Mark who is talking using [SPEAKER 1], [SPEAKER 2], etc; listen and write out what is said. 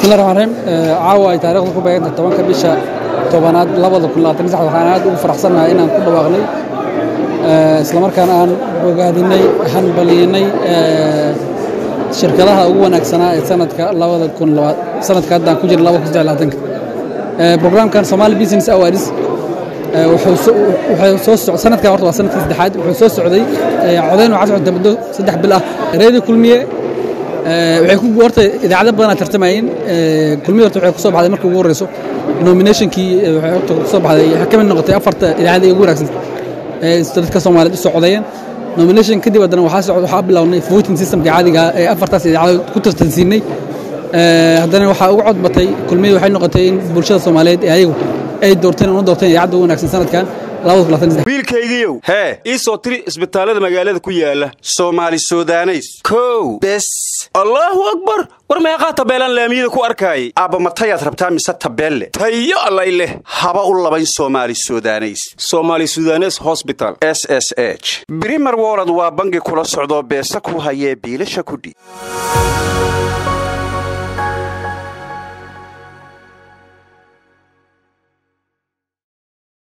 [SPEAKER 1] bismillahi raxmaan raxiim caawa ay taariikhdu ku beeganta tobanka bisha tobanaad labada kun labaatan sax waxaan aad ugu faraxsannahay inaan ku dhawaaqnay islamarkaana aan bogaadinay hanbaliyinay shirkadaha ugu wanaagsanaa ee sanadka labada kun sanadka haddaan ku jirna laba kun saddex labaatanka programkan somali business awards wuxuu soo soo sanadkan horta waa sanadkii saddexaad wuxuu soo socday codayn waxaa socota muddo saddex bil ah reedi kulmiye waxay ku horta idaacado badanaa tartamayeen kulmiye horta waxay ku soo baxday markii ugu horreyso nominationkii waxay horta ku soo baxday waxay ka mid noqotay afarta idaacada ugu wanaagsan ee dadka soomaaliyeed u soo codeeyeen nomination kadib haddana waxaa socda waxaa bilownay voting systemka caadiga ee afartaas idaacado ku tartansiinay haddana waxaa ugu codbatay kulmiye waxay noqotay in bulshada soomaaliyeed ee ayagu ay doorteen una doorteen idaacadda ugu wanaagsan sanadkan
[SPEAKER 2] wiilkaygiiow hee ii soo tiri isbitaallada magaalada ku yaala soomaali sudaneys kow bes allaahu akbar war meeqaa tabeelaan laamiyada ku arkaayay aabba matayaad rabtaa mise tabeelle tayo allay leh haba u labayn soomaali sudaneys somaali sudanes hosbital s s h brimer wolod waa bangi kula socdoo beesa ku hayee biilasha kudhiib